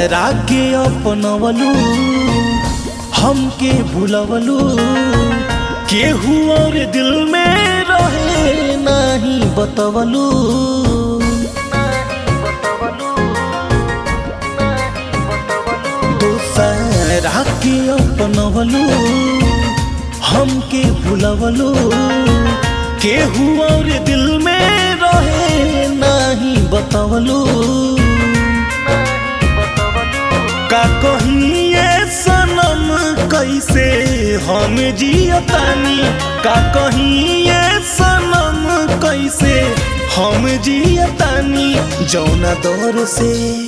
दूसरा के अपनवलू हमके भूलवलू केहू और दिल में रहे नहीं बतवलू दूसरा के अपनवलू हमके भूलवलू केहू और दिल में रहे नहीं बतवलू का कहिए सनम कैसे हम जियतानी का कहिए सनम कैसे हम जियतानी जौना दौर से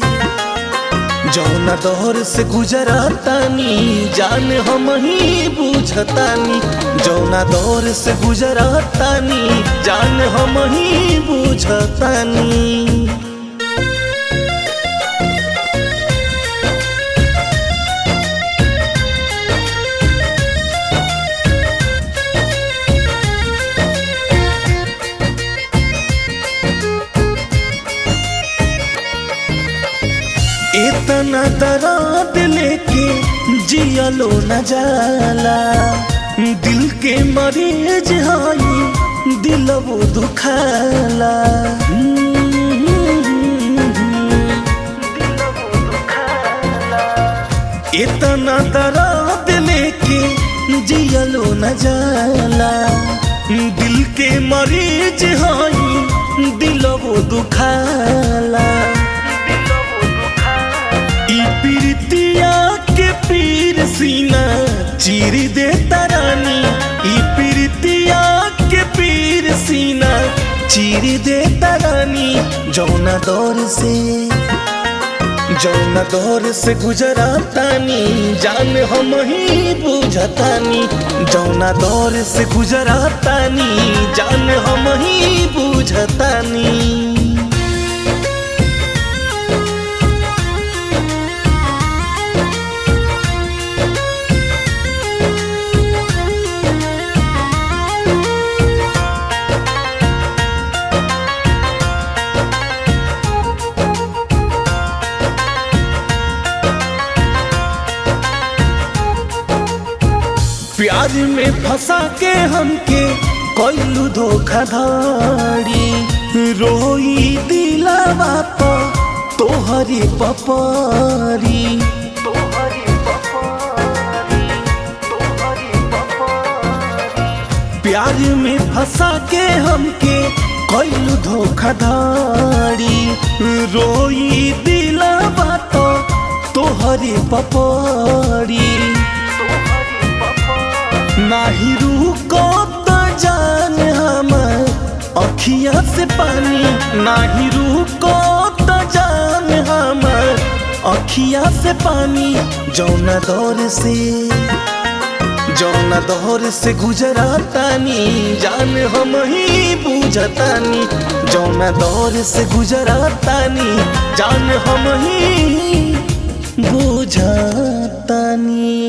जौना दौर से गुजरतानी जान हम ही बुझतानी जौना दौर से गुजरतानी जान हम ही बुझतानी इतना दर्द लेके जियलो न जाला दिल के मरीज हई दिल वो दुखाला इतना दर्द लेके जियलो न जाला दिल के मरीज हई दिल वो दुखाला ई पीरितिया के पीर सीना चीर दे तरानी ई पीरितिया के पीर सीना चीर दे तरानी जौना दौर से जौना दौर से गुजरातानी जान हम ही बुझतानी जौना दौर से गुजरातानी जान हम ही बुझतानी प्यार में फंसा के हमके कोइलू धोखाधड़ी रोई दिलावा तो तोहरी पपरी प्यार में फंसा के हमके कोइलू धोखाधड़ी रोई दिलावा तो तोहरी पपरी नाही रुको तो जान हमर अखिया से पानी नाही रुको तो जान हमर अखिया से पानी जौना दौर से जौना दौर से गुजरातानी जान हम ही बुझतानी जौना दौर से गुजरातानी जान हम ही बुझतानी